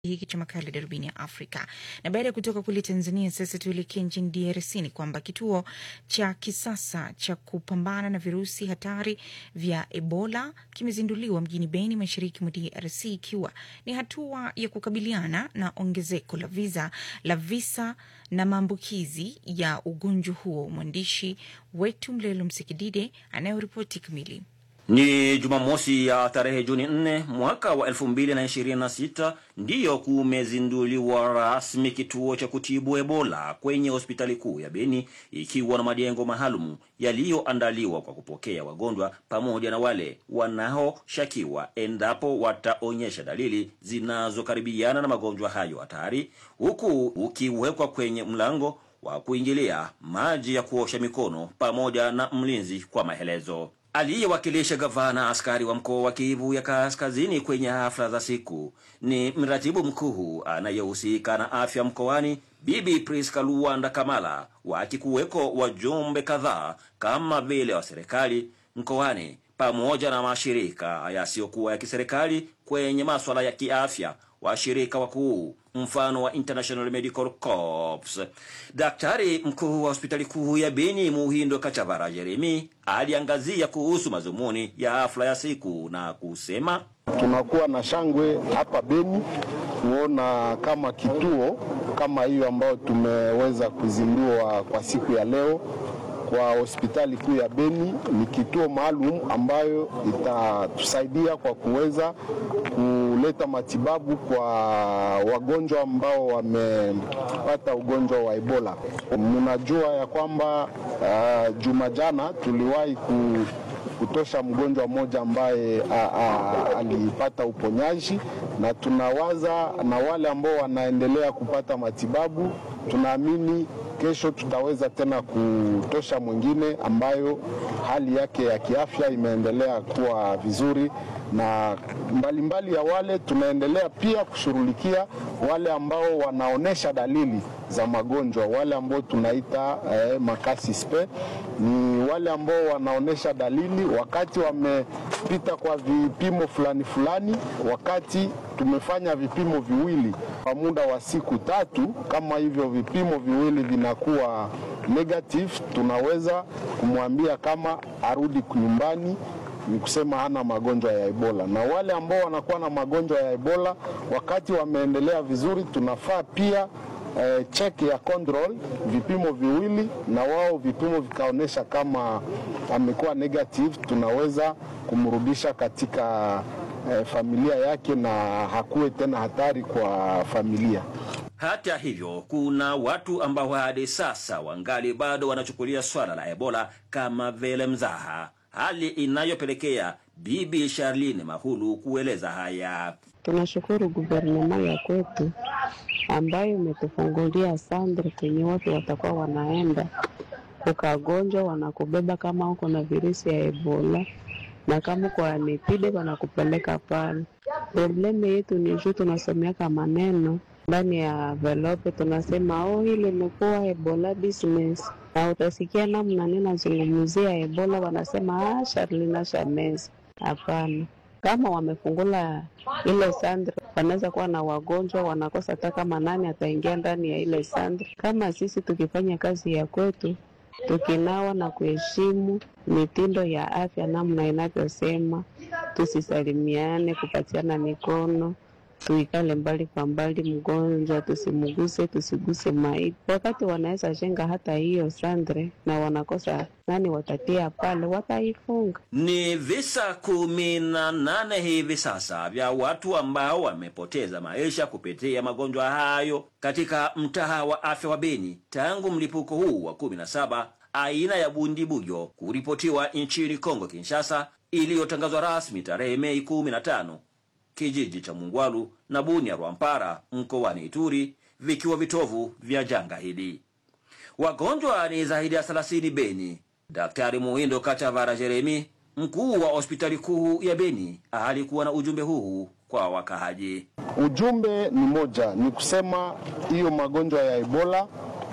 hiki cha makala darubini ya Afrika. Na baada ya kutoka kule Tanzania, sasa tuelekee nchini DRC. Ni kwamba kituo cha kisasa cha kupambana na virusi hatari vya Ebola kimezinduliwa mjini Beni, mashariki mwa DRC, ikiwa ni hatua ya kukabiliana na ongezeko la visa la visa na maambukizi ya ugonjwa huo. Mwandishi wetu Mlelo Msikidide anayoripoti kamili. Ni Jumamosi ya tarehe Juni 4 mwaka wa 2026 ndiyo kumezinduliwa rasmi kituo cha kutibu Ebola kwenye hospitali kuu ya Beni, ikiwa na majengo maalum yaliyoandaliwa kwa kupokea wagonjwa pamoja na wale wanaoshakiwa endapo wataonyesha dalili zinazokaribiana na magonjwa hayo hatari, huku ukiwekwa kwenye mlango wa kuingilia maji ya kuosha mikono pamoja na mlinzi kwa maelezo. Aliyewakilisha gavana askari wa mkoa wa Kivu ya Kaskazini kwenye hafla za siku ni mratibu mkuu anayehusika na afya mkoani, Bibi Priska Luanda Kamala, wakikuweko wajumbe kadhaa kama vile wa serikali mkoani pamoja na mashirika yasiyokuwa ya kiserikali kwenye maswala ya kiafya, washirika wakuu mfano wa International Medical Corps. Daktari mkuu wa hospitali kuu ya Beni Muhindo Kachavara Jeremi aliangazia kuhusu mazumuni ya hafla ya siku na kusema, tunakuwa na shangwe hapa Beni kuona kama kituo kama hiyo ambayo tumeweza kuzindua kwa siku ya leo kwa hospitali kuu ya Beni ni kituo maalum ambayo itatusaidia kwa kuweza kuleta matibabu kwa wagonjwa ambao wamepata ugonjwa wa Ebola. Mnajua ya kwamba uh, juma jana tuliwahi ku kutosha mgonjwa mmoja ambaye a, a, alipata uponyaji, na tunawaza na wale ambao wanaendelea kupata matibabu, tunaamini kesho tutaweza tena kutosha mwingine ambayo hali yake ya kiafya imeendelea kuwa vizuri, na mbalimbali mbali ya wale tunaendelea pia kushughulikia wale ambao wanaonesha dalili za magonjwa, wale ambao tunaita eh, makasi spe ni wale ambao wanaonesha dalili wakati wamepita kwa vipimo fulani fulani, wakati tumefanya vipimo viwili kwa muda wa siku tatu. Kama hivyo vipimo viwili vinakuwa negative, tunaweza kumwambia kama arudi nyumbani, ni kusema hana magonjwa ya Ebola. Na wale ambao wanakuwa na magonjwa ya Ebola wakati wameendelea vizuri, tunafaa pia eh, check ya control vipimo viwili, na wao vipimo vikaonyesha kama amekuwa negative, tunaweza kumrudisha katika eh, familia yake na hakuwe tena hatari kwa familia. Hata hivyo, kuna watu ambao hadi sasa wangali bado wanachukulia swala la Ebola kama vile mzaha, hali inayopelekea Bibi Charlene Mahulu kueleza haya. Tunashukuru guvernema ya kwetu ambayo imetufungulia sandre kwenye watu watakuwa wanaenda ukagonjwa, wanakubeba kama uko na virusi ya Ebola na kama uko anipide wanakupeleka pale. Probleme yetu ni juu tunasomeaka maneno ndani ya velope, tunasema oh, ile imekuwa Ebola business, na utasikia namna ninazungumzia Ebola wanasema ah, Sharlina Shamezi. Hapana, kama wamefungula ile sandre wanaweza kuwa na wagonjwa wanakosa hata kama nani ataingia ndani ya ile sandre. Kama sisi tukifanya kazi ya kwetu tukinawa na kuheshimu mitindo ya afya namna inavyosema, tusisalimiane, kupatiana mikono, tuikale mbali kwa mbali, mgonjwa tusimuguse, tusiguse maiti. Wakati wanaweza jenga hata hiyo sandre na wanakosa nani watatia pale, wataifunga. Ni visa kumi na nane hivi sasa vya watu ambao wamepoteza maisha kupitia magonjwa hayo katika mtaa wa afya wa Beni tangu mlipuko huu wa kumi na saba aina ya bundibujo kuripotiwa nchini Kongo Kinshasa, iliyotangazwa rasmi tarehe Mei kumi na tano kijiji cha Mungwalu na Bunia Rwampara mkoani Ituri vikiwa vitovu vya janga hili. Wagonjwa ni zaidi ya 30 Beni. Daktari Muhindo Kachavara Jeremi, mkuu wa hospitali kuu ya Beni, alikuwa na ujumbe huu kwa wakahaji. Ujumbe ni moja, ni kusema hiyo magonjwa ya Ebola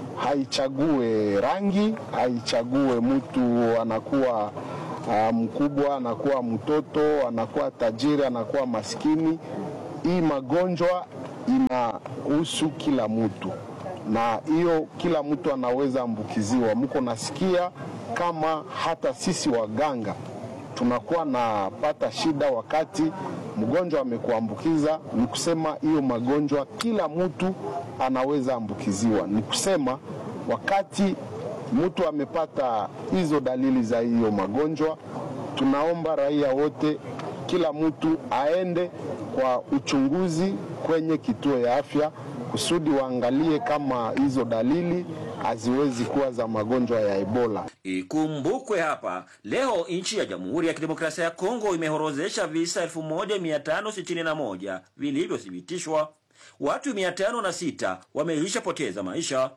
haichague rangi, haichague mtu anakuwa uh, mkubwa, anakuwa mtoto, anakuwa tajiri, anakuwa maskini. Hii magonjwa inahusu kila mtu, na hiyo kila mtu anaweza ambukiziwa. Mko nasikia kama hata sisi waganga tunakuwa napata shida wakati mgonjwa amekuambukiza. Ni kusema hiyo magonjwa kila mtu anaweza ambukiziwa. Ni kusema wakati mtu amepata hizo dalili za hiyo magonjwa, tunaomba raia wote, kila mtu aende kwa uchunguzi kwenye kituo ya afya kusudi waangalie kama hizo dalili haziwezi kuwa za magonjwa ya Ebola. Ikumbukwe hapa leo nchi ya Jamhuri ya Kidemokrasia ya Kongo imehorozesha visa 1561 vilivyothibitishwa. Watu 506 wameishapoteza maisha,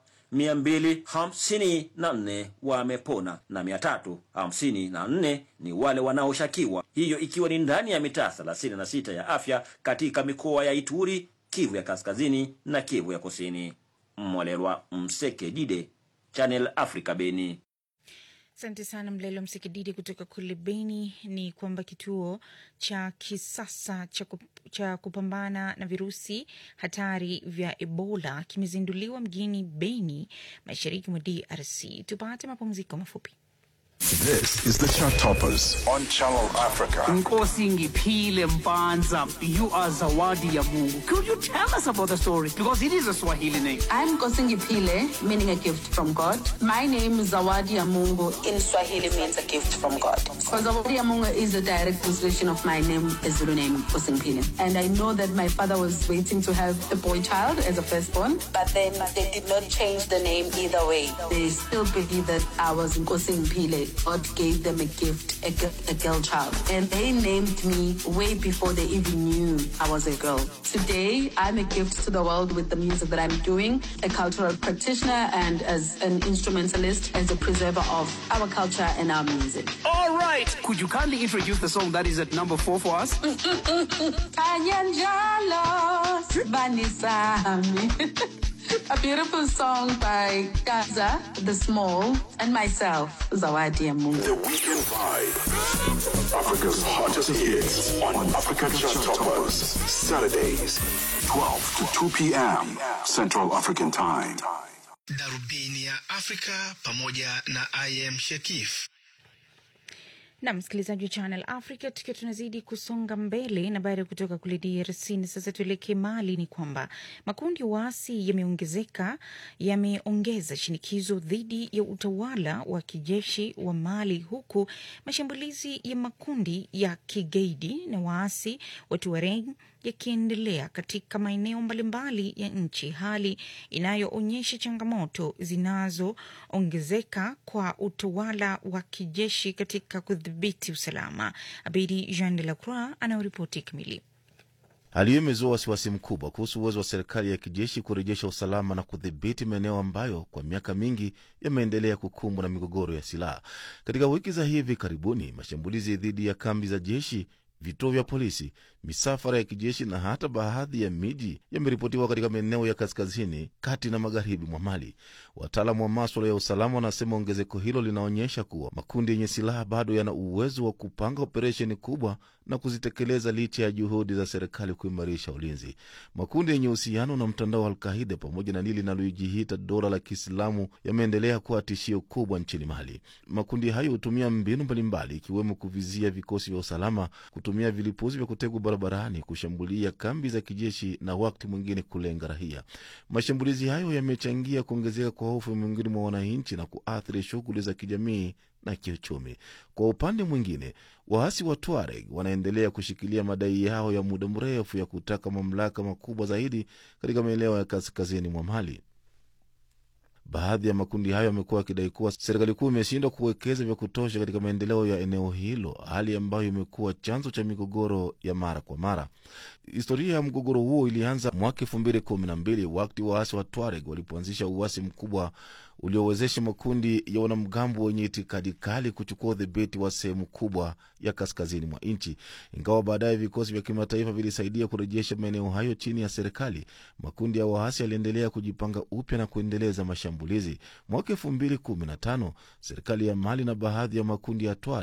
254 wamepona na 354 ni wale wanaoshakiwa, hiyo ikiwa ni ndani ya mitaa 36 ya afya katika mikoa ya Ituri, Kivu ya Kaskazini na Kivu ya Kusini. Mwalelwa Mseke Dide, Channel Africa, Beni. Asante sana Mlelo Msikididi kutoka kule Beni. Ni kwamba kituo cha kisasa cha, kup, cha kupambana na virusi hatari vya Ebola kimezinduliwa mjini Beni, mashariki mwa DRC. Tupate mapumziko mafupi. This is the Chart Toppers on Channel Africa. Nkosi Ngiphile Mpanza, you are Zawadi ya Mungu. Could you tell us about the story? Because it is a Swahili name. I'm Kosingi Pile, meaning a gift from God. My name is Zawadi ya Mungu. In Swahili means a gift from God. So Zawadi ya Mungu is a direct translation of my name, a Zulu name, Kosingi Pile. And I know that my father was waiting to have a boy child as a firstborn, but then they did not change the name either way. They still believe that I was Kosingi Pile. God gave them a gift, a, gi- a girl child. And they named me way before they even knew I was a girl. Today, I'm a gift to the world with the music that I'm doing, a cultural practitioner and as an instrumentalist, as a preserver of our culture and our music. All right. Could you kindly introduce the song that is at number four for us? Kanyanjalo, Sibani Sami. A beautiful song by Gaza, The Small, and myself, Zawadi ya Mungu. The Weekend Vibe. Africa's hottest hits on Africa Chart Toppers. Saturdays, 12 to 2 p.m. Central African Time. Darubini ya Afrika pamoja na IM Shekif. na msikilizaji wa Channel Africa, tukiwa tunazidi kusonga mbele na baada ya kutoka kule DRC na sasa tuelekee Mali, ni kwamba makundi ya waasi yameongezeka yameongeza shinikizo dhidi ya utawala wa kijeshi wa Mali, huku mashambulizi ya makundi ya kigaidi na waasi wa Tuareg yakiendelea katika maeneo mbalimbali ya nchi, hali inayoonyesha changamoto zinazoongezeka kwa utawala wa kijeshi katika kudhibiti usalama. Abedi Jean de la Croix anayoripoti kamili. Hali hiyo imezua wasiwasi mkubwa kuhusu uwezo wa serikali ya kijeshi kurejesha usalama na kudhibiti maeneo ambayo kwa miaka mingi yameendelea kukumbwa na migogoro ya silaha. Katika wiki za hivi karibuni, mashambulizi dhidi ya kambi za jeshi vituo vya polisi, misafara ya kijeshi na hata baadhi ya miji yameripotiwa katika maeneo ya kaskazini, kati na magharibi mwa Mali. Wataalamu wa maswala ya usalama wanasema ongezeko hilo linaonyesha kuwa makundi yenye silaha bado yana uwezo wa kupanga operesheni kubwa na kuzitekeleza licha ya juhudi za serikali kuimarisha ulinzi. Makundi yenye uhusiano na mtandao wa Alkaida pamoja na lile linalojiita dola la Kiislamu yameendelea kuwa tishio kubwa nchini Mali. Makundi hayo hutumia mbinu mbalimbali, ikiwemo kuvizia vikosi vya usalama, kutumia vilipuzi vya kutegwa barabarani, kushambulia kambi za kijeshi na wakati mwingine kulenga raia. Mashambulizi hayo yamechangia kuongezeka kwa hofu miongoni mwa wananchi na kuathiri shughuli za kijamii na kiuchumi. Kwa upande mwingine, waasi wa Tuareg wanaendelea kushikilia madai yao ya muda mrefu ya kutaka mamlaka makubwa zaidi katika maeneo ya kaskazini mwa Mali. Baadhi ya makundi hayo yamekuwa yakidai kuwa serikali kuu imeshindwa kuwekeza vya kutosha katika maendeleo ya eneo hilo, hali ambayo imekuwa chanzo cha migogoro ya mara kwa mara. Historia ya mgogoro huo ilianza mwaka elfu mbili kumi na mbili wakati waasi wa Tuareg walipoanzisha uasi mkubwa uliowezesha makundi ya wanamgambo wenye itikadi kali kuchukua udhibiti wa sehemu kubwa ya kaskazini mwa nchi. Ingawa baadaye vikosi vya kimataifa vilisaidia kurejesha maeneo hayo chini ya serikali, makundi ya waasi yaliendelea kujipanga upya na kuendeleza mashambulizi. Mwaka elfu mbili kumi na tano serikali ya Mali na baadhi ya makundi ya Tuareg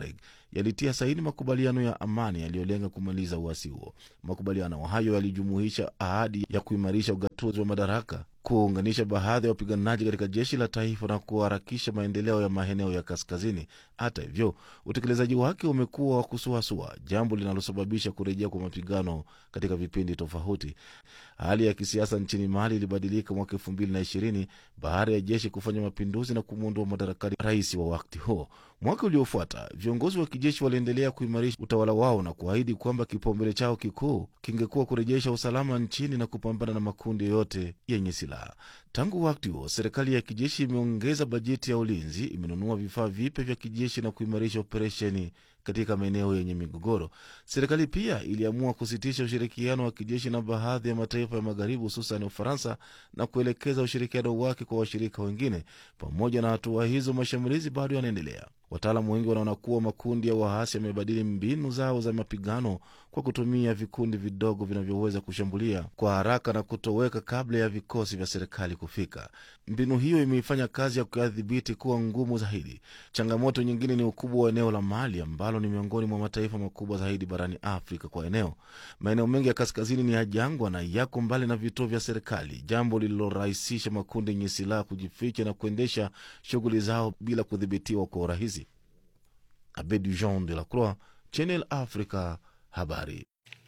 yalitia saini makubaliano ya amani yaliyolenga kumaliza uasi huo. Makubaliano hayo yalijumuisha ahadi ya kuimarisha ugatuzi wa madaraka, kuunganisha baadhi ya wapiganaji katika jeshi la taifa na kuharakisha maendeleo ya maeneo ya kaskazini. Hata hivyo, utekelezaji wake umekuwa wa kusuasua, jambo linalosababisha kurejea kwa mapigano katika vipindi tofauti. Hali ya kisiasa nchini Mali ilibadilika mwaka elfu mbili na ishirini baada ya jeshi kufanya mapinduzi na kumwondoa madarakani rais wa wakati huo. Mwaka uliofuata viongozi wa kijeshi waliendelea kuimarisha utawala wao na kuahidi kwamba kipaumbele chao kikuu kingekuwa kurejesha usalama nchini na kupambana na makundi yoyote yenye silaha. Tangu wakati huo, serikali ya kijeshi imeongeza bajeti ya ulinzi, imenunua vifaa vipya vya kijeshi na kuimarisha operesheni katika maeneo yenye migogoro. Serikali pia iliamua kusitisha ushirikiano wa kijeshi na baadhi ya mataifa ya magharibi, hususan Ufaransa, na kuelekeza ushirikiano wake kwa washirika wengine. Pamoja na hatua hizo, mashambulizi bado yanaendelea. Wataalamu wengi wanaona kuwa makundi ya waasi yamebadili mbinu zao za mapigano kwa kutumia vikundi vidogo vinavyoweza kushambulia kwa haraka na kutoweka kabla ya vikosi vya serikali kufika. Mbinu hiyo imeifanya kazi ya kuyadhibiti kuwa ngumu zaidi. Changamoto nyingine ni ukubwa wa eneo la Mali ambalo ni miongoni mwa mataifa makubwa zaidi barani Afrika kwa eneo. Maeneo mengi ya kaskazini ni ya jangwa na yako mbali na vituo vya serikali, jambo lililorahisisha makundi yenye silaha kujificha na kuendesha shughuli zao bila kudhibitiwa kwa urahisi. Abedi Jean de la Croix, Channel Africa, habari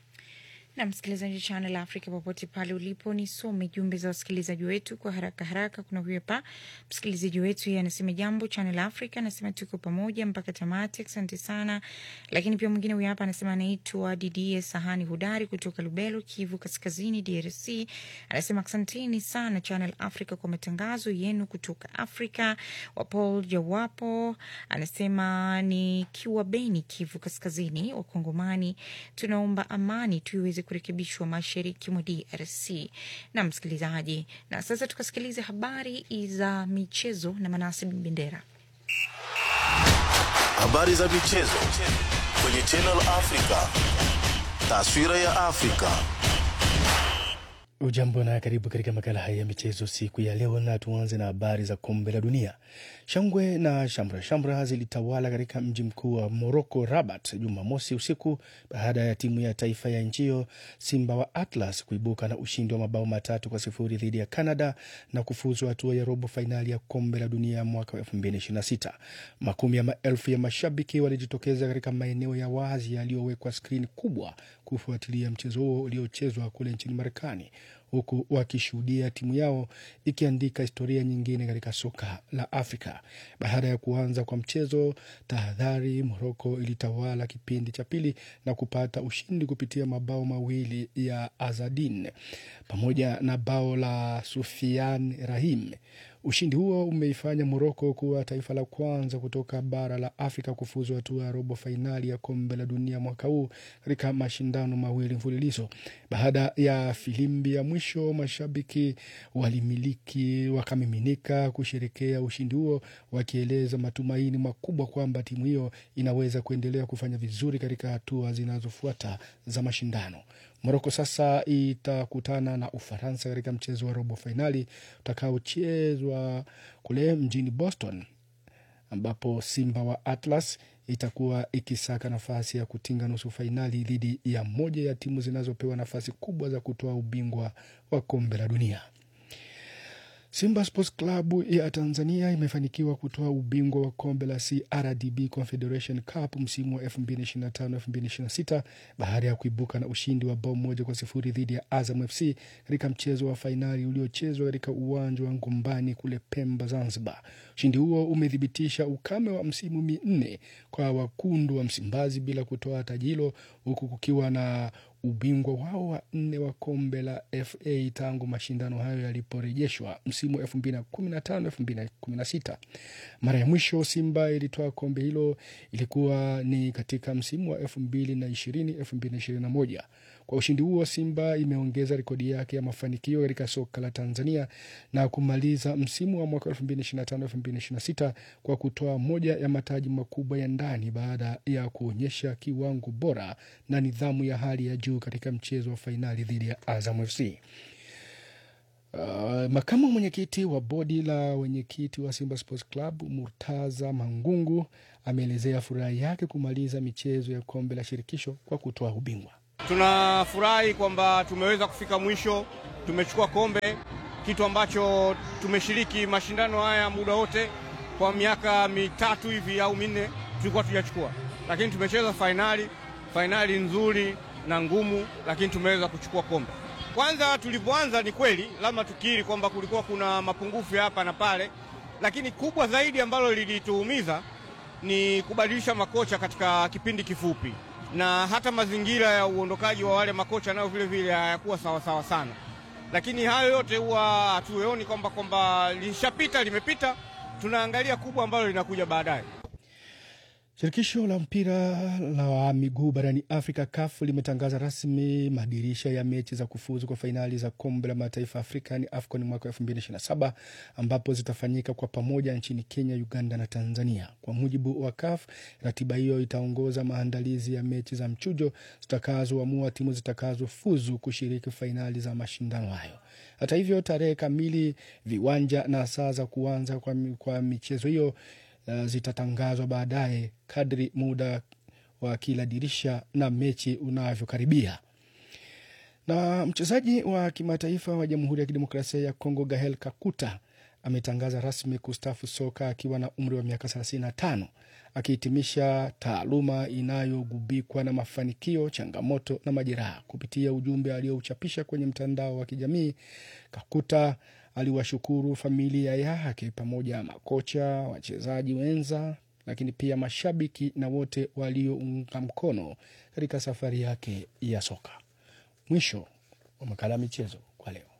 na msikilizaji Channel Africa popote pale ulipo, nisome jumbe za wasikilizaji wetu kwa haraka haraka. Kuna huyu hapa msikilizaji wetu, yeye anasema jambo Channel Africa, anasema tuko pamoja mpaka tamati, asante sana. Lakini pia mwingine huyu hapa anasema anaitwa Didie Sahani Hudari kutoka Lubelo, Kivu Kaskazini, DRC, anasema asanteni sana Channel Africa kwa matangazo yenu kutoka Afrika. Wapol Jawapo anasema nikiwa Beni, Kivu Kaskazini, Wakongomani tunaomba amani tuiweze kurekebishwa mashariki mwa DRC. Na msikilizaji, na sasa tukasikiliza habari za michezo na Manase Bendera. Habari za michezo kwenye Channel Africa, taswira ya Afrika. Ujambo na karibu katika makala haya ya michezo siku ya leo, na tuanze na habari za kombe la dunia. Shangwe na shamra shamra zilitawala katika mji mkuu wa Moroko, Rabat, Jumamosi usiku baada ya timu ya taifa ya nchi hiyo Simba wa Atlas kuibuka na ushindi wa mabao matatu kwa sifuri dhidi ya Canada na kufuzu hatua ya robo fainali ya kombe la dunia mwaka wa 2026. Makumi ya maelfu ya mashabiki walijitokeza katika maeneo ya wazi yaliyowekwa skrini kubwa kufuatilia mchezo huo uliochezwa kule nchini Marekani huku wakishuhudia timu yao ikiandika historia nyingine katika soka la Afrika. Baada ya kuanza kwa mchezo, tahadhari, Moroko ilitawala kipindi cha pili na kupata ushindi kupitia mabao mawili ya Azadin pamoja na bao la Sufian Rahim. Ushindi huo umeifanya Moroko kuwa taifa la kwanza kutoka bara la Afrika kufuzu hatua ya robo fainali ya kombe la dunia mwaka huu katika mashindano mawili mfululizo. Baada ya filimbi ya mwisho, mashabiki walimiliki wakamiminika kusherekea ushindi huo, wakieleza matumaini makubwa kwamba timu hiyo inaweza kuendelea kufanya vizuri katika hatua zinazofuata za mashindano. Moroko sasa itakutana na Ufaransa katika mchezo wa robo fainali utakaochezwa kule mjini Boston, ambapo Simba wa Atlas itakuwa ikisaka nafasi ya kutinga nusu fainali dhidi ya moja ya timu zinazopewa nafasi kubwa za kutoa ubingwa wa kombe la dunia. Simba Sports Club ya Tanzania imefanikiwa kutoa ubingwa wa kombe la CRDB Confederation Cup msimu wa 2025-2026 baada ya kuibuka na ushindi wa bao moja kwa sifuri dhidi ya Azam FC katika mchezo wa fainali uliochezwa katika uwanja wa Ngombani kule Pemba, Zanzibar. Ushindi huo umethibitisha ukame wa msimu minne kwa wakundu wa Msimbazi bila kutoa taji hilo huku kukiwa na ubingwa wao wa nne wa kombe la FA tangu mashindano hayo yaliporejeshwa msimu wa 2015 2016. Mara ya mwisho Simba ilitoa kombe hilo ilikuwa ni katika msimu wa 2020 2021. Kwa ushindi huo Simba imeongeza rekodi yake ya mafanikio katika soka la Tanzania na kumaliza msimu wa mwaka 2025-2026 kwa kutoa moja ya mataji makubwa ya ndani baada ya kuonyesha kiwango bora na nidhamu ya hali ya juu katika mchezo wa fainali dhidi ya Azam FC. Uh, makamu mwenyekiti wa bodi la wenyekiti wa Simba Sports Club Murtaza Mangungu ameelezea furaha yake kumaliza michezo ya kombe la shirikisho kwa kutoa ubingwa. Tunafurahi kwamba tumeweza kufika mwisho, tumechukua kombe, kitu ambacho tumeshiriki mashindano haya muda wote kwa miaka mitatu hivi au minne tulikuwa tujachukua, lakini tumecheza fainali, fainali nzuri na ngumu, lakini tumeweza kuchukua kombe. Kwanza tulipoanza, ni kweli lazima tukiri kwamba kulikuwa kuna mapungufu ya hapa na pale, lakini kubwa zaidi ambalo lilituumiza ni kubadilisha makocha katika kipindi kifupi, na hata mazingira ya uondokaji wa wale makocha nayo vile vile hayakuwa sawasawa sana, lakini hayo yote huwa hatuoni kwamba kwamba lishapita, limepita. Tunaangalia kubwa ambalo linakuja baadaye. Shirikisho la mpira la miguu barani Afrika, CAF, limetangaza rasmi madirisha ya mechi za kufuzu kwa fainali za kombe la mataifa Afrika ni AFCON mwaka 2027 ambapo zitafanyika kwa pamoja nchini Kenya, Uganda na Tanzania. Kwa mujibu wa CAF, ratiba hiyo itaongoza maandalizi ya mechi za mchujo zitakazoamua timu zitakazofuzu kushiriki fainali za mashindano hayo. Hata hivyo, tarehe kamili, viwanja na saa za kuanza kwa, kwa michezo hiyo Uh, zitatangazwa baadaye kadri muda wa kila dirisha na mechi unavyokaribia. Na mchezaji wa kimataifa wa Jamhuri ya Kidemokrasia ya Kongo Gahel Kakuta ametangaza rasmi kustafu soka akiwa na umri wa miaka 35 akihitimisha taaluma inayogubikwa na mafanikio, changamoto na majeraha. Kupitia ujumbe aliyouchapisha kwenye mtandao wa kijamii, Kakuta aliwashukuru familia yake pamoja na makocha, wachezaji wenza, lakini pia mashabiki na wote waliounga mkono katika safari yake ya soka. Mwisho wa makala ya michezo kwa leo.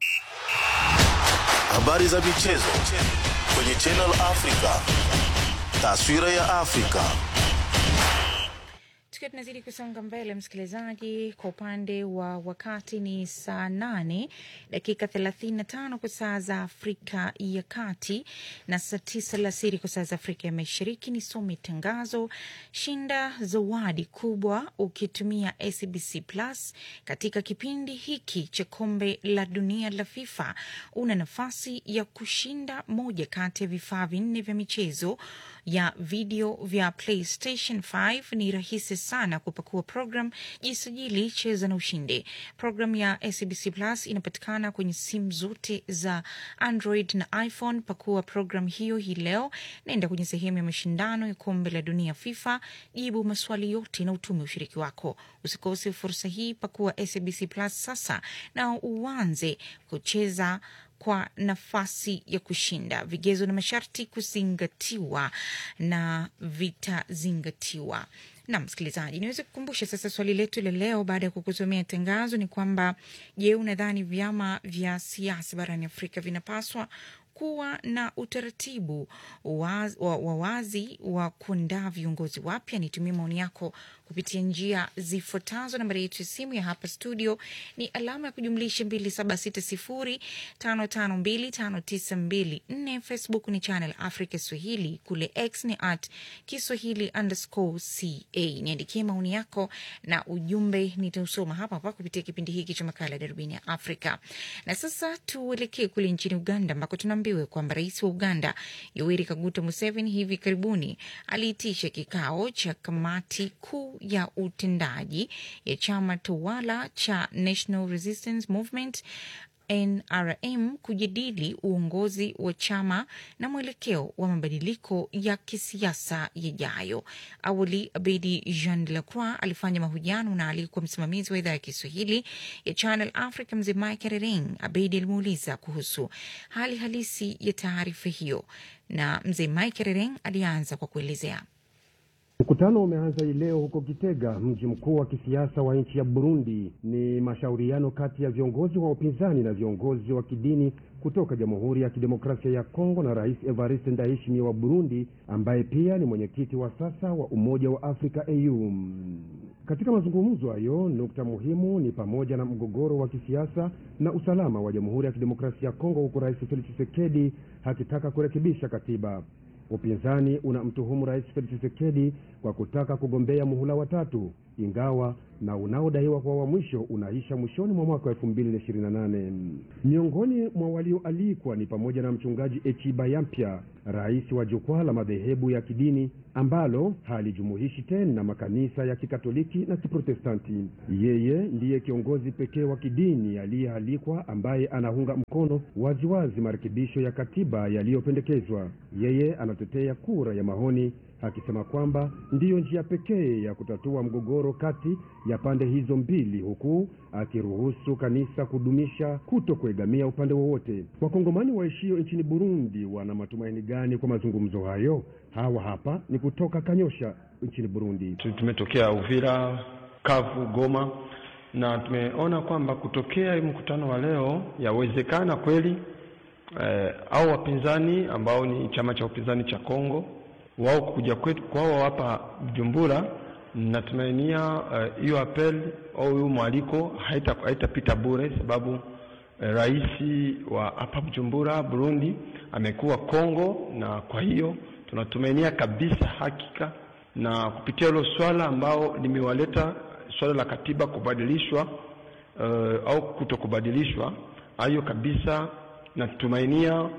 Habari za michezo kwenye Channel Africa, taswira ya Afrika. Tukiwa tunazidi kusonga mbele, msikilizaji, kwa upande wa wakati ni saa nane dakika thelathini na tano kwa saa za Afrika ya Kati na saa tisa alasiri kwa saa za Afrika ya Mashariki. Nisome tangazo: shinda zawadi kubwa ukitumia SBC Plus katika kipindi hiki cha kombe la dunia la FIFA. Una nafasi ya kushinda moja kati ya vifaa vinne vya michezo ya video vya PlayStation 5. Ni rahisi sana kupakua program, jisajili, cheza na ushinde. Program ya SBC Plus inapatikana kwenye simu zote za Android na iPhone. Pakua program hiyo hii leo, naenda kwenye sehemu ya mashindano ya kombe la dunia FIFA, jibu maswali yote na utume ushiriki wako. Usikose fursa hii, pakua SBC Plus sasa na uanze kucheza kwa nafasi ya kushinda. Vigezo na masharti kuzingatiwa na vitazingatiwa. Na msikilizaji, niweze kukumbusha sasa swali letu la leo baada ya kukusomea tangazo ni kwamba, je, unadhani vyama vya siasa barani Afrika vinapaswa kuwa na utaratibu wa wazi wa kuandaa viongozi wapya? Nitumie maoni yako kupitia njia zifuatazo. Nambari yetu ya simu ya hapa studio ni alama ya kujumlisha 276055259254. Facebook ni Channel Africa Swahili, kule X ni at Kiswahili underscore ca. Niandikie maoni yako na ujumbe, nitausoma hapa hapa kupitia kipindi hiki cha makala ya Darubini ya Afrika. Na sasa tuelekee kule nchini Uganda ambako tunaambiwa kwamba rais wa Uganda Yoweri Kaguta Museveni hivi karibuni aliitisha kikao cha kamati kuu ya utendaji ya chama tawala cha National Resistance Movement NRM kujadili uongozi wa chama na mwelekeo wa mabadiliko ya kisiasa yajayo. Awali, Abedi Jean de la Croix alifanya mahojiano na aliyekuwa msimamizi wa idhaa ya Kiswahili ya Channel Africa, mzee Mike Rering. Abedi alimuuliza kuhusu hali halisi ya taarifa hiyo, na mzee Mike Rering alianza kwa kuelezea. Mkutano umeanza hii leo huko Gitega, mji mkuu wa kisiasa wa nchi ya Burundi. Ni mashauriano kati ya viongozi wa upinzani na viongozi wa kidini kutoka Jamhuri ya Kidemokrasia ya Kongo na Rais Evariste Ndayishimiye wa Burundi, ambaye pia ni mwenyekiti wa sasa wa Umoja wa Afrika AU. Katika mazungumzo hayo, nukta muhimu ni pamoja na mgogoro wa kisiasa na usalama wa Jamhuri ya Kidemokrasia ya Kongo, huku Rais Felix Tshisekedi akitaka kurekebisha katiba. Upinzani unamtuhumu Rais Felix Tshisekedi kwa kutaka kugombea muhula wa tatu. ingawa na unaodaiwa kwa wa mwisho unaisha mwishoni mwa mwaka wa 2028. Miongoni mwa walioalikwa ni pamoja na mchungaji Echiba Yampya, rais wa jukwaa la madhehebu ya kidini ambalo halijumuishi tena makanisa ya Kikatoliki na Kiprotestanti. Yeye ndiye kiongozi pekee wa kidini aliyealikwa ambaye anaunga mkono waziwazi marekebisho ya katiba yaliyopendekezwa. Yeye anatetea kura ya maoni akisema kwamba ndiyo njia pekee ya kutatua mgogoro kati ya pande hizo mbili, huku akiruhusu kanisa kudumisha kuto kuegamia upande wowote. Wakongomani waishio nchini Burundi wana matumaini gani kwa mazungumzo hayo? Hawa hapa ni kutoka Kanyosha nchini Burundi. Tumetokea Uvira, Kavu, Goma na tumeona kwamba kutokea mkutano wa leo yawezekana kweli eh, au wapinzani ambao ni chama cha upinzani cha Kongo wao kuja kwetu kwao hapa Bujumbura, natumainia hiyo uh, apel au hiyo mwaliko haitapita haita bure, sababu uh, rais wa hapa Bujumbura Burundi amekuwa Kongo, na kwa hiyo tunatumainia kabisa hakika, na kupitia hilo swala ambao limewaleta swala la katiba kubadilishwa uh, au kutokubadilishwa, hayo kabisa natumainia uh,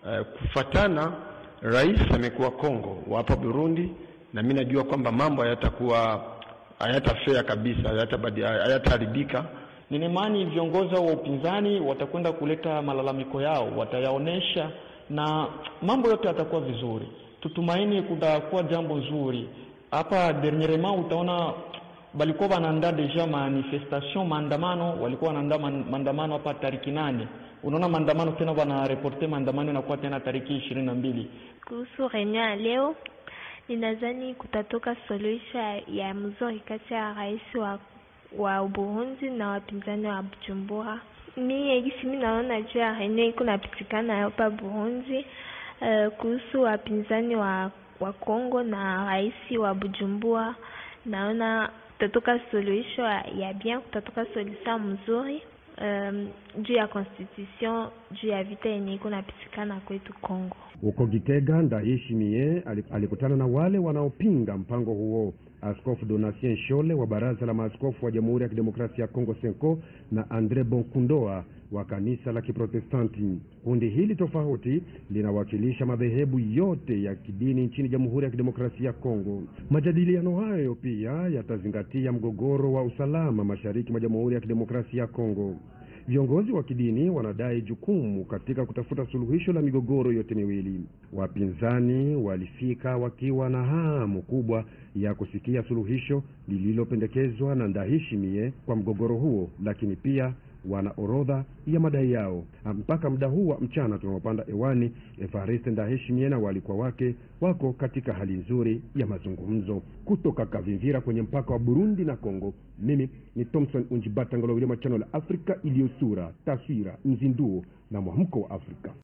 kufatana Rais amekuwa Kongo wa hapa Burundi, na mimi najua kwamba mambo hayatakuwa hayatafea kabisa, hayataharibika. Nina imani viongozi wa upinzani watakwenda kuleta malalamiko yao, watayaonesha na mambo yote yatakuwa vizuri. Tutumaini kutakuwa jambo nzuri hapa. Dernierement utaona balikuwa wanaandaa deja manifestation, maandamano, walikuwa wanaandaa maandamano hapa tariki nane unaona maandamano tena, wanareporte maandamano inakuwa tena tariki ishirini na mbili. Kuhusu reunion ya leo, ninadhani kutatoka suluhisho ya mzuri kati ya rais wa, wa Burundi na wapinzani wa Bujumbura. Mi gisi mi naona juu ya reunion iko napitikana hapa Burundi, uh, kuhusu wapinzani wa, wa Kongo na rais wa Bujumbura, naona kutatoka suluhisho ya bien, kutatoka solution mzuri Um, juu ya constitution juu ya vita yenye iko napitikana kwetu Kongo. Huko Gitega, Ndayishimiye alikutana na wale wanaopinga mpango huo. Askofu Donatien Shole wa Baraza la Maaskofu wa Jamhuri ya Kidemokrasia ya Kongo Senko na Andre Bonkundoa wa kanisa la Kiprotestanti. Kundi hili tofauti linawakilisha madhehebu yote ya kidini nchini Jamhuri ya Kidemokrasia ya Kongo. Majadiliano hayo pia yatazingatia mgogoro wa usalama mashariki mwa Jamhuri ya Kidemokrasia ya Kongo. Viongozi wa kidini wanadai jukumu katika kutafuta suluhisho la migogoro yote miwili. Wapinzani walifika wakiwa na hamu kubwa ya kusikia suluhisho lililopendekezwa na Ndayishimiye kwa mgogoro huo, lakini pia wana orodha ya madai yao. Mpaka muda huu wa mchana tunaopanda hewani, Evariste Ndayishimiye na walikuwa wake wako katika hali nzuri ya mazungumzo. Kutoka Kavimvira kwenye mpaka wa Burundi na Kongo, mimi ni Thomson Unjibata Ngolowile, chano la Afrika iliyo sura, taswira, mzinduo na mwamko wa Afrika.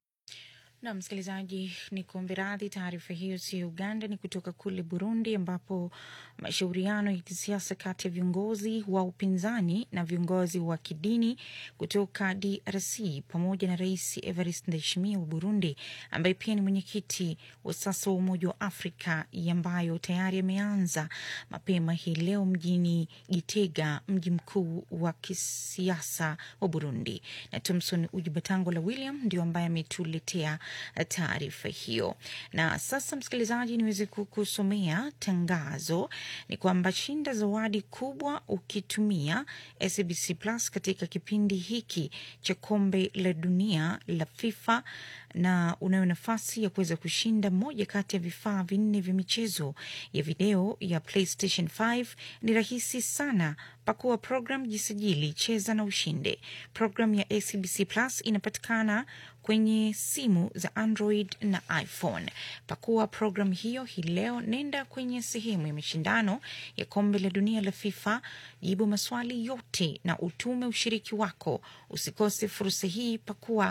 Na msikilizaji, ni kuombe radhi, taarifa hiyo sio Uganda, ni kutoka kule Burundi, ambapo mashauriano ya kisiasa kati ya viongozi wa upinzani na viongozi wa kidini kutoka DRC pamoja na Rais Evariste Ndayishimiye wa Burundi, ambaye pia ni mwenyekiti wa sasa wa Umoja wa Afrika, ambayo tayari yameanza mapema hii leo mjini Gitega, mji mkuu wa kisiasa wa Burundi. Na Thomson Ujibatangola William ndio ambaye ametuletea taarifa hiyo. Na sasa, msikilizaji, niweze kukusomea tangazo. Ni kwamba shinda zawadi kubwa ukitumia SABC Plus katika kipindi hiki cha kombe la dunia la FIFA na unayo nafasi ya kuweza kushinda moja kati ya vifaa vinne vya michezo ya video ya PlayStation 5. Ni rahisi sana. Pakua program, jisajili, cheza na ushinde. Program ya SABC Plus inapatikana kwenye simu za Android na iPhone. Pakua program hiyo hii leo, nenda kwenye sehemu ya mashindano ya kombe la dunia la FIFA, jibu maswali yote na utume ushiriki wako. Usikose fursa hii, pakua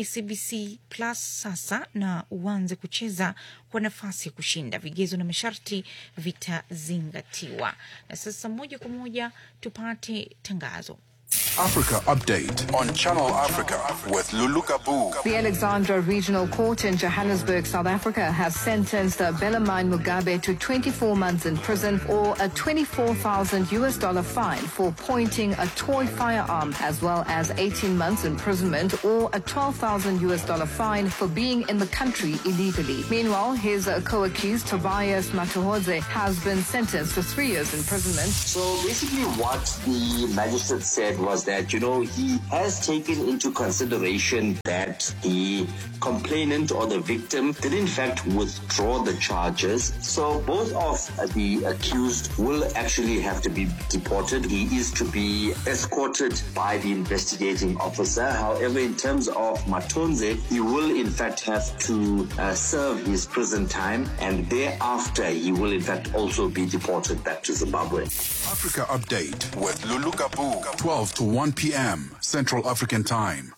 SABC Plus sasa na uanze kucheza kwa nafasi ya kushinda. Vigezo na masharti vitazingatiwa. Na sasa moja kwa moja tupate tangazo. Africa Update on Channel Africa with Lulu Gabu. The Alexandra Regional Court in Johannesburg, South Africa, has sentenced Belamine Mugabe to 24 months in prison or a 24,000 US dollar fine for pointing a toy firearm, as well as 18 months imprisonment or a 12,000 US dollar fine for being in the country illegally. Meanwhile, his uh, co-accused Tobias Matuhodze has been sentenced to three years imprisonment. So basically, what the magistrate said was that, you know, he has taken into consideration that the complainant or the victim did in fact withdraw the charges. So both of the accused will actually have to be deported. He is to be escorted by the investigating officer. However, in terms of Matonze, he will in fact have to uh, serve his prison time and thereafter he will in fact also be deported back to Zimbabwe. Africa Update with Lulu Gabu, 12 to 1 p.m. Central African Time.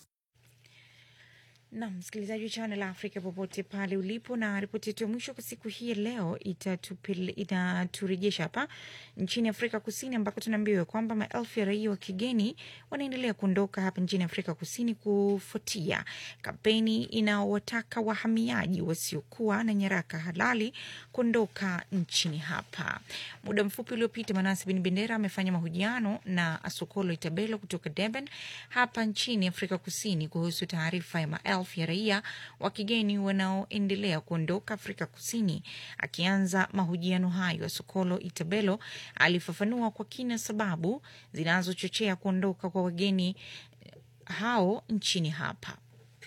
na msikilizaji wa Channel Africa popote pale ulipo, na ripoti yetu ya mwisho kwa siku hii ya leo itatupele- inaturejesha hapa nchini Afrika Kusini ambako tunaambiwa kwamba maelfu ya raia wa kigeni wanaendelea kuondoka hapa nchini Afrika Kusini kufuatia kampeni inaowataka wahamiaji wasiokuwa na nyaraka halali kuondoka nchini hapa. Muda mfupi uliopita, Manase Bin Bendera amefanya mahojiano na Asokolo Itabelo kutoka Durban hapa nchini Afrika Kusini kuhusu taarifa ya maelfu ya raia wa kigeni wanaoendelea kuondoka Afrika Kusini. Akianza mahojiano hayo, Asokolo Itabelo alifafanua kwa kina sababu zinazochochea kuondoka kwa wageni hao nchini hapa.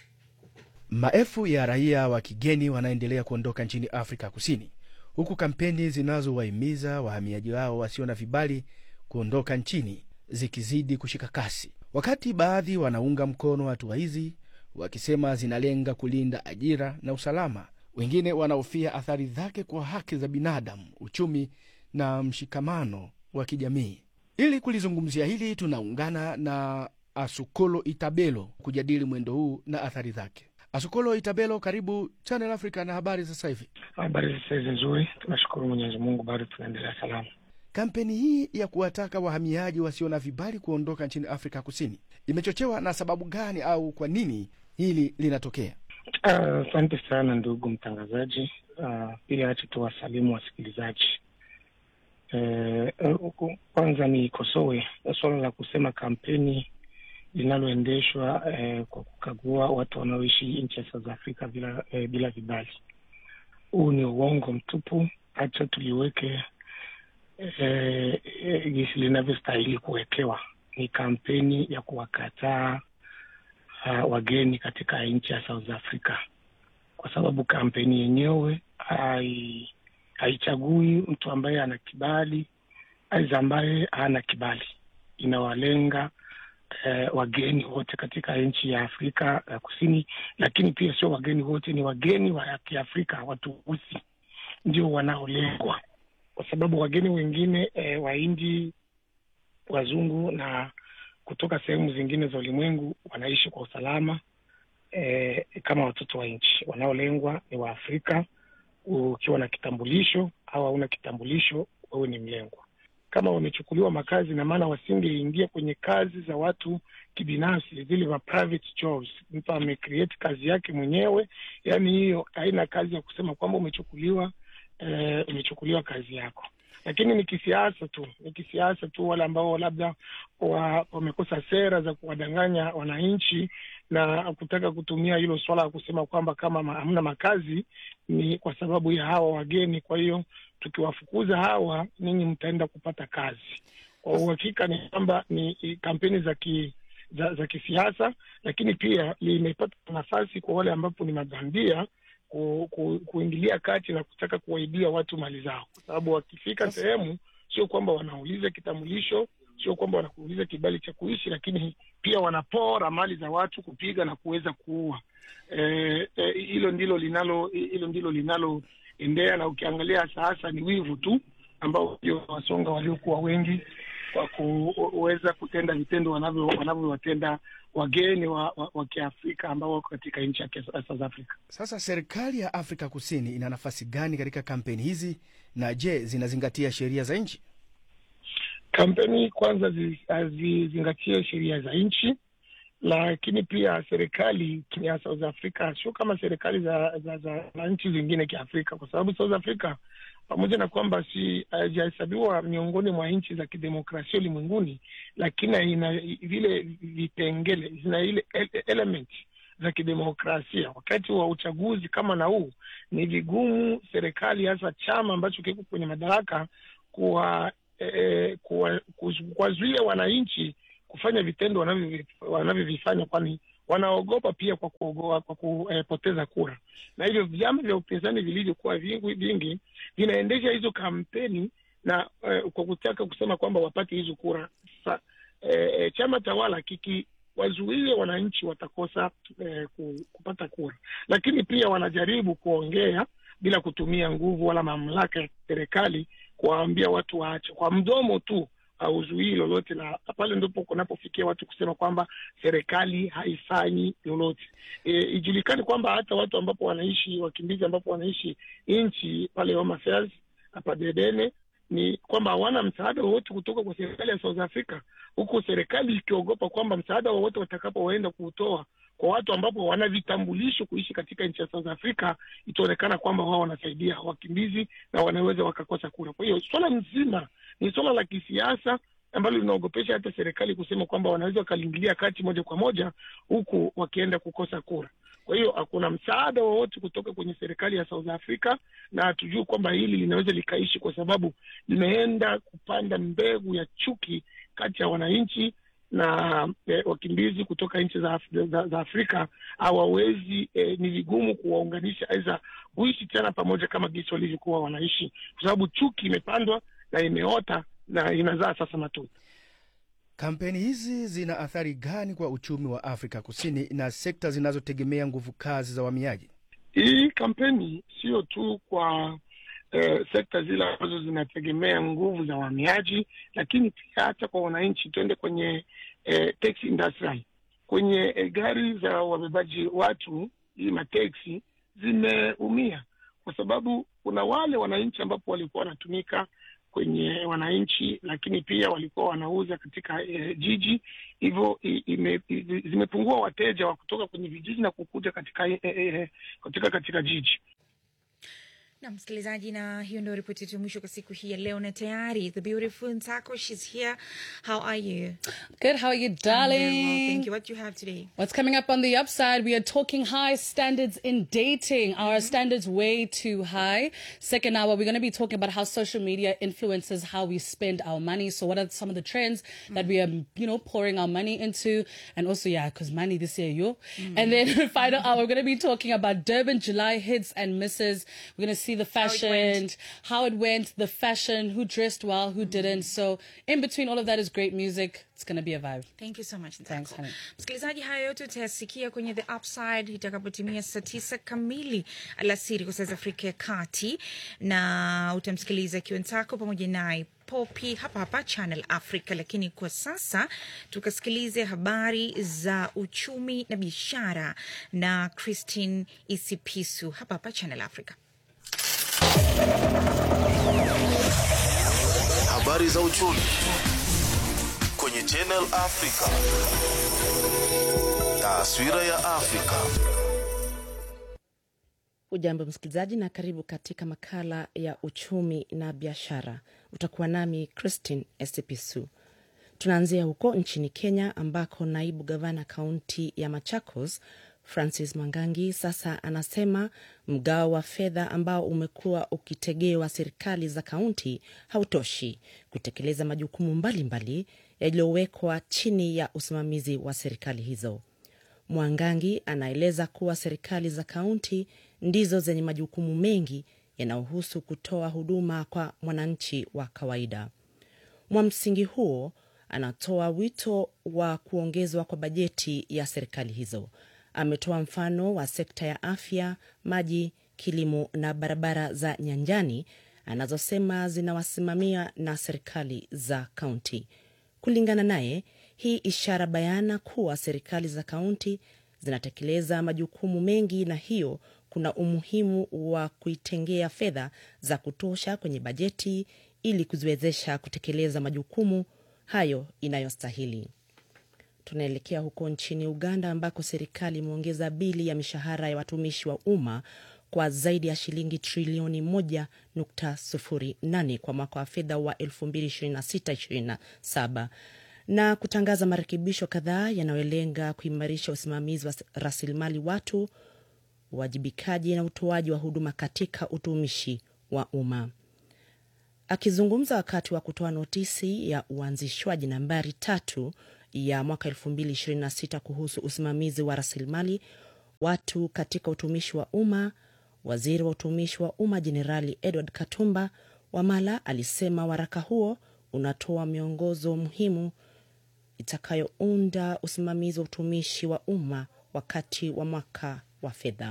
Maelfu ya raia wa kigeni wanaendelea kuondoka nchini Afrika Kusini, huku kampeni zinazowahimiza wahamiaji wao wasio na vibali kuondoka nchini zikizidi kushika kasi, wakati baadhi wanaunga mkono hatua hizi wakisema zinalenga kulinda ajira na usalama. Wengine wanahofia athari zake kwa haki za binadamu, uchumi na mshikamano wa kijamii. Ili kulizungumzia hili, tunaungana na Asukolo Itabelo kujadili mwendo huu na athari zake. Asukolo Itabelo, karibu Channel Africa na habari sasa hivi. Habari sasa hizi nzuri, tunashukuru Mwenyezi Mungu, bado tunaendelea salama. Kampeni hii ya kuwataka wahamiaji wasio na vibali kuondoka nchini Afrika Kusini imechochewa na sababu gani au kwa nini hili linatokea? Asante uh, sana ndugu mtangazaji. Uh, pia acha tuwasalimu wasikilizaji. Uh, kwanza nikosoe suala la kusema kampeni linaloendeshwa uh, kwa kukagua watu wanaoishi nchi ya South Africa bila, uh, bila vibali. Huu ni uongo mtupu. Hacha tuliweke jinsi uh, linavyostahili kuwekewa. Ni kampeni ya kuwakataa uh, wageni katika nchi ya South Africa, kwa sababu kampeni yenyewe hai haichagui mtu ambaye ana kibali aiza ambaye hana kibali. Inawalenga eh, wageni wote katika nchi ya Afrika ya Kusini, lakini pia sio wageni wote, ni wageni wa Kiafrika, watu weusi ndio wanaolengwa, kwa sababu wageni wengine eh, Wahindi, wazungu na kutoka sehemu zingine za ulimwengu wanaishi kwa usalama eh, kama watoto wa nchi. Wanaolengwa ni Waafrika. Ukiwa na kitambulisho au hauna kitambulisho, wewe ni mlengwa. Kama wamechukuliwa makazi, na maana wasingeingia kwenye kazi za watu kibinafsi, zile ma private jobs. Mtu amecreate kazi yake mwenyewe, yani hiyo haina kazi ya kusema kwamba umechukuliwa eh, umechukuliwa kazi yako lakini ni kisiasa tu, ni kisiasa tu. Wale ambao labda wamekosa wa sera za kuwadanganya wananchi na kutaka kutumia hilo swala la kusema kwamba kama hamna makazi ni kwa sababu ya hawa wageni, kwa hiyo tukiwafukuza hawa, ninyi mtaenda kupata kazi. Kwa uhakika ni kwamba ni kampeni za ki, za, za kisiasa, lakini pia limepata nafasi kwa wale ambapo ni mabandia ku, ku, kuingilia kati na kutaka kuwaibia watu mali zao, kwa sababu wakifika sehemu, sio kwamba wanauliza kitambulisho, sio kwamba wanakuuliza kibali cha kuishi, lakini pia wanapora mali za watu, kupiga na kuweza kuua. Hilo e, e, ndilo linalo hilo ndilo linaloendea, na ukiangalia sasa ni wivu tu ambao ndio wasonga waliokuwa wengi kwa kuweza kutenda vitendo wanavyowatenda wageni wa, wa, wa Kiafrika ambao wako katika nchi ya South Africa. Sasa serikali ya Afrika Kusini ina nafasi gani katika kampeni hizi, na je, zinazingatia sheria za nchi? kampeni kwanza zi- hazizingatie sheria za nchi, lakini pia serikali ya South Africa sio kama serikali za, za, za, za nchi zingine kiafrika, kwa sababu South Africa pamoja na kwamba si haijahesabiwa miongoni mwa nchi za kidemokrasia ulimwenguni, lakini ina vile vipengele, zina ile ele- element za kidemokrasia. Wakati wa uchaguzi kama na huu, ni vigumu serikali, hasa chama ambacho kiko kwenye madaraka, kuwa eh, kuwa- kuzu- kuwazuia wananchi kufanya vitendo wanavyovi- wanavyovifanya, kwani wanaogopa pia kwa kuogoa, kwa kupoteza kura, na hivyo vyama vya upinzani vilivyokuwa vingi vingi vinaendesha hizo kampeni na eh, kwa kutaka kusema kwamba wapate hizo kura. Sasa eh, chama tawala kiki wazuie wananchi watakosa eh, ku- kupata kura, lakini pia wanajaribu kuongea bila kutumia nguvu wala mamlaka ya serikali kuwaambia watu waache kwa mdomo tu hauzuii lolote, na pale ndipo kunapofikia watu kusema kwamba serikali haifanyi lolote. E, ijulikane kwamba hata watu ambapo wanaishi wakimbizi ambapo wanaishi nchi pale Home Affairs hapa Dedene ni kwamba hawana msaada wowote kutoka kwa serikali ya South Africa, huku serikali ikiogopa kwamba msaada wowote watakapoenda kuutoa kwa watu ambapo wana vitambulisho kuishi katika nchi ya South Africa, itaonekana kwamba wao wanasaidia wakimbizi na wanaweza wakakosa kura. Kwa hiyo swala nzima ni swala la kisiasa ambalo linaogopesha hata serikali kusema kwamba wanaweza wakaliingilia kati moja kwa moja, huku wakienda kukosa kura. Kwa hiyo hakuna msaada wowote kutoka kwenye serikali ya South Africa, na hatujui kwamba hili linaweza likaishi, kwa sababu limeenda kupanda mbegu ya chuki kati ya wananchi na eh, wakimbizi kutoka nchi za, Af- za, za Afrika hawawezi eh, ni vigumu kuwaunganisha aidha kuishi tena pamoja kama jinsi walivyokuwa wanaishi, kwa sababu chuki imepandwa na imeota na inazaa sasa matunda. Kampeni hizi zina athari gani kwa uchumi wa Afrika Kusini na sekta zinazotegemea nguvu kazi za wahamiaji? Hii kampeni sio tu kwa eh, sekta zile ambazo zinategemea nguvu za wahamiaji, lakini pia hata kwa wananchi. Tuende kwenye eh, taxi industry, kwenye eh, gari za wabebaji watu, hii mateksi zimeumia kwa sababu kuna wale wananchi ambapo walikuwa wanatumika kwenye wananchi, lakini pia walikuwa wanauza katika eh, jiji, hivyo i- ime- i- zimepungua wateja wa kutoka kwenye vijiji na kukuja katika, eh, eh, katika katika jiji. na msikilizaji, na hiyo ndio ripoti yetu ya mwisho kwa siku hii ya leo, na tayari the beautiful Ntako, she's here. How are you? Good. How are you, I'm very well, darling? thank you. What do you have today? What's coming up on the upside? We are talking high standards in dating. Our standards way too high. Second hour, we're going to be talking about how social media influences how we spend our money. So, what are some of the trends that we are, you know, pouring our money into? And also, yeah, because money this year, yo. And then final hour, we're going to be talking about Durban July hits and misses. We're going to see the fashion, how it went, the fashion, who dressed well, who didn't. So, in between all of that is great music. It's going to be a vibe. Thank you so much. Thanks, honey. Msikilizaji, haya yote utayasikia kwenye The Upside itakapotimia saa tisa kamili alasiri kwa saa za Afrika ya Kati, na utamsikiliza Kiwentako pamoja naye Popi hapa hapa Channel Africa. Lakini kwa sasa tukasikilize habari za uchumi na biashara na Christine Isipisu hapa hapa Channel Africa. Habari za uchumi kwenye Channel Africa. Taswira ya Afrika. Ujambo msikilizaji, na karibu katika makala ya uchumi na biashara. Utakuwa nami Christine Esipisu. Tunaanzia huko nchini Kenya ambako naibu gavana kaunti ya Machakos Francis Mangangi sasa anasema mgao wa fedha ambao umekuwa ukitegewa serikali za kaunti hautoshi kutekeleza majukumu mbalimbali yaliyowekwa chini ya usimamizi wa serikali hizo. Mwangangi anaeleza kuwa serikali za kaunti ndizo zenye majukumu mengi yanayohusu kutoa huduma kwa mwananchi wa kawaida. Mwa msingi huo, anatoa wito wa kuongezwa kwa bajeti ya serikali hizo. Ametoa mfano wa sekta ya afya, maji, kilimo na barabara za nyanjani anazosema zinawasimamia na serikali za kaunti. Kulingana naye, hii ishara bayana kuwa serikali za kaunti zinatekeleza majukumu mengi, na hiyo kuna umuhimu wa kuitengea fedha za kutosha kwenye bajeti ili kuziwezesha kutekeleza majukumu hayo inayostahili. Tunaelekea huko nchini Uganda ambako serikali imeongeza bili ya mishahara ya watumishi wa umma kwa zaidi ya shilingi trilioni 1.08 kwa mwaka wa fedha wa 2026/27 na kutangaza marekebisho kadhaa yanayolenga kuimarisha usimamizi wa rasilimali watu, uwajibikaji na utoaji wa huduma katika utumishi wa umma. Akizungumza wakati wa kutoa notisi ya uanzishwaji nambari tatu ya mwaka 2026 kuhusu usimamizi wa rasilimali watu katika utumishi wa umma, waziri wa utumishi wa umma Jenerali Edward Katumba Wamala alisema waraka huo unatoa miongozo muhimu itakayounda usimamizi wa utumishi wa umma wakati wa mwaka wa fedha.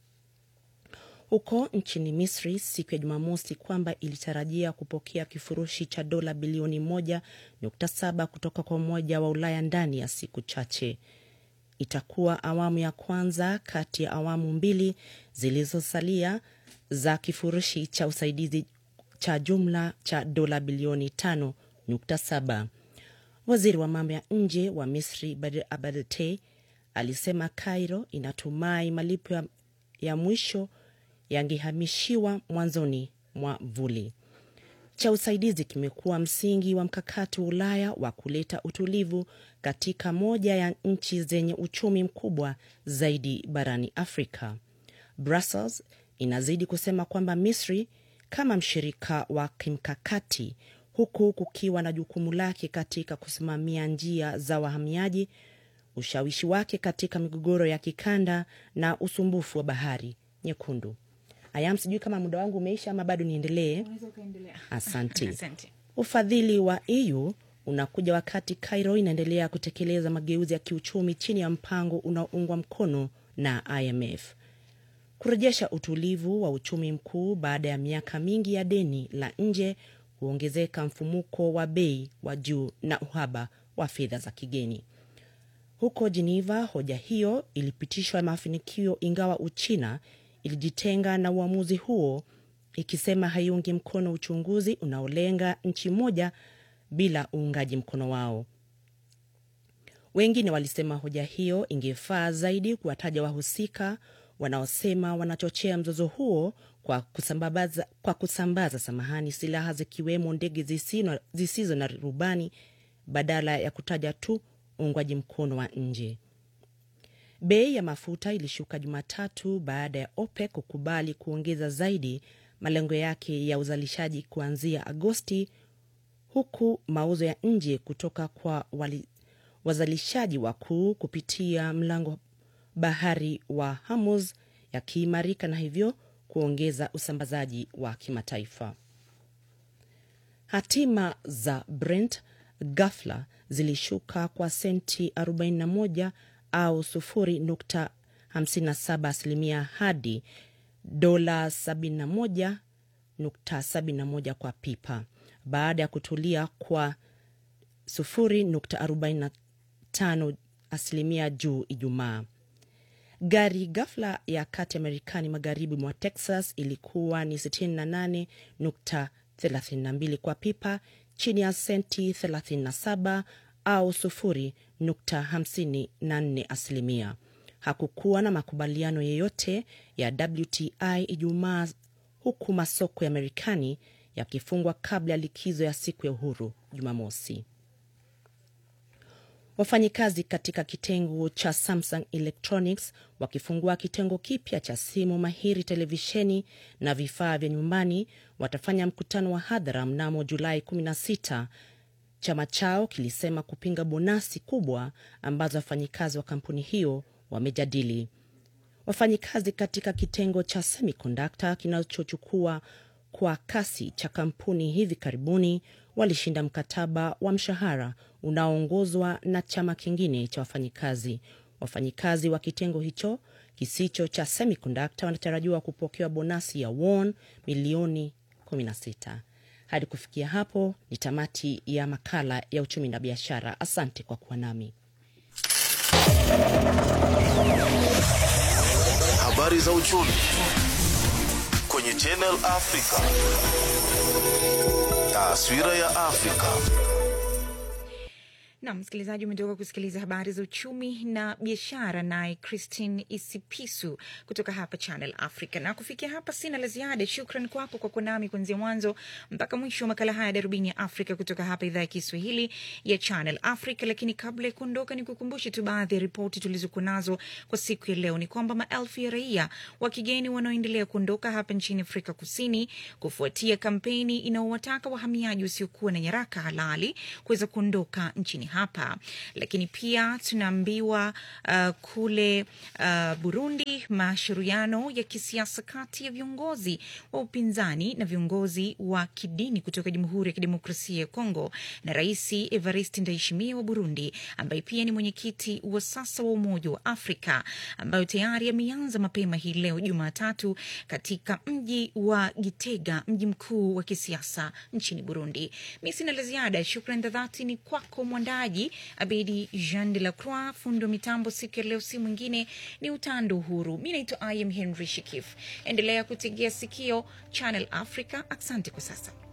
Huko nchini Misri siku ya Jumamosi kwamba ilitarajia kupokea kifurushi cha dola bilioni 1.7 kutoka kwa Umoja wa Ulaya ndani ya siku chache. Itakuwa awamu ya kwanza kati ya awamu mbili zilizosalia za kifurushi cha usaidizi cha jumla cha dola bilioni 5.7. Waziri wa mambo ya nje wa Misri Badr Abadete alisema Cairo inatumai malipo ya, ya mwisho yangehamishiwa mwanzoni mwa vuli. Cha usaidizi kimekuwa msingi wa mkakati wa Ulaya wa kuleta utulivu katika moja ya nchi zenye uchumi mkubwa zaidi barani Afrika. Brussels inazidi kusema kwamba Misri kama mshirika wa kimkakati, huku kukiwa na jukumu lake katika kusimamia njia za wahamiaji, ushawishi wake katika migogoro ya kikanda na usumbufu wa bahari Nyekundu. Ayam, sijui kama muda wangu umeisha ama bado niendelee? Asante. Asante. Ufadhili wa EU unakuja wakati Cairo inaendelea kutekeleza mageuzi ya kiuchumi chini ya mpango unaoungwa mkono na IMF kurejesha utulivu wa uchumi mkuu baada ya miaka mingi ya deni la nje, kuongezeka mfumuko wa bei wa juu na uhaba wa fedha za kigeni. Huko Geneva, hoja hiyo ilipitishwa mafanikio, ingawa Uchina ilijitenga na uamuzi huo ikisema haiungi mkono uchunguzi unaolenga nchi moja bila uungaji mkono wao. Wengine walisema hoja hiyo ingefaa zaidi kuwataja wahusika wanaosema wanachochea mzozo huo kwa kusambaza, kwa kusambaza samahani, silaha zikiwemo ndege zisizo, zisizo na rubani badala ya kutaja tu uungwaji mkono wa nje. Bei ya mafuta ilishuka Jumatatu baada ya OPEC kukubali kuongeza zaidi malengo yake ya uzalishaji kuanzia Agosti, huku mauzo ya nje kutoka kwa wali, wazalishaji wakuu kupitia mlango bahari wa Hormuz yakiimarika na hivyo kuongeza usambazaji wa kimataifa. Hatima za Brent ghafla zilishuka kwa senti 41 au 0.57 asilimia hadi dola 71.71 kwa pipa baada ya kutulia kwa 0.45 asilimia juu Ijumaa. Gari ghafla ya kati ya Marekani magharibi mwa Texas ilikuwa ni 68.32 kwa pipa, chini ya senti 37 au 0.54 asilimia. Hakukuwa na makubaliano yeyote ya WTI Ijumaa, huku masoko ya Marekani yakifungwa kabla ya likizo ya siku ya uhuru Jumamosi. Wafanyikazi katika kitengo cha Samsung Electronics wakifungua kitengo kipya cha simu mahiri, televisheni na vifaa vya nyumbani watafanya mkutano wa hadhara mnamo Julai 16. Chama chao kilisema kupinga bonasi kubwa ambazo wafanyikazi wa kampuni hiyo wamejadili. Wafanyikazi katika kitengo cha semiconductor kinachochukua kwa kasi cha kampuni hivi karibuni walishinda mkataba wa mshahara unaoongozwa na chama kingine cha wafanyikazi. Wafanyikazi wa kitengo hicho kisicho cha semiconductor wanatarajiwa kupokewa bonasi ya won milioni 16. Hadi kufikia hapo ni tamati ya makala ya uchumi na biashara. Asante kwa kuwa nami. Habari za uchumi kwenye Channel Africa. Taswira ya Afrika. na msikilizaji, umetoka kusikiliza habari za uchumi na biashara, naye Christine Isipisu kutoka hapa Channel Africa. Na kufikia hapa sina la ziada. Shukran kwako kwa kuwa nami kuanzia mwanzo mpaka mwisho wa makala haya ya Darubini ya Afrika kutoka hapa idhaa ya Kiswahili ya Channel Africa. Lakini kabla ya kuondoka, ni kukumbushe tu baadhi ya ripoti tulizokuwa nazo kwa siku ya leo. Ni kwamba maelfu ya raia wa kigeni wanaoendelea kuondoka hapa nchini Afrika Kusini kufuatia kampeni inayowataka wahamiaji wasiokuwa na nyaraka halali kuweza kuondoka nchini hapa. Lakini pia tunaambiwa uh, kule uh, Burundi mashauriano ya kisiasa kati ya viongozi wa upinzani na viongozi wa kidini kutoka Jamhuri ya Kidemokrasia ya Kongo na Rais Evariste Ndayishimiye wa Burundi ambaye pia ni mwenyekiti wa sasa wa Umoja wa Afrika ambayo tayari ameanza mapema hii leo Jumatatu katika mji wa Gitega, mji mkuu wa kisiasa nchini Burundi. Mi sina la ziada. Shukran za dhati ni kwako mwandaji Abedi Jean de la Croix, fundi wa mitambo siku ya leo, si mwingine ni Utando Uhuru. Mi naitwa I am Henry Shikif. Endelea kutegea sikio Channel Africa. Asante kwa sasa.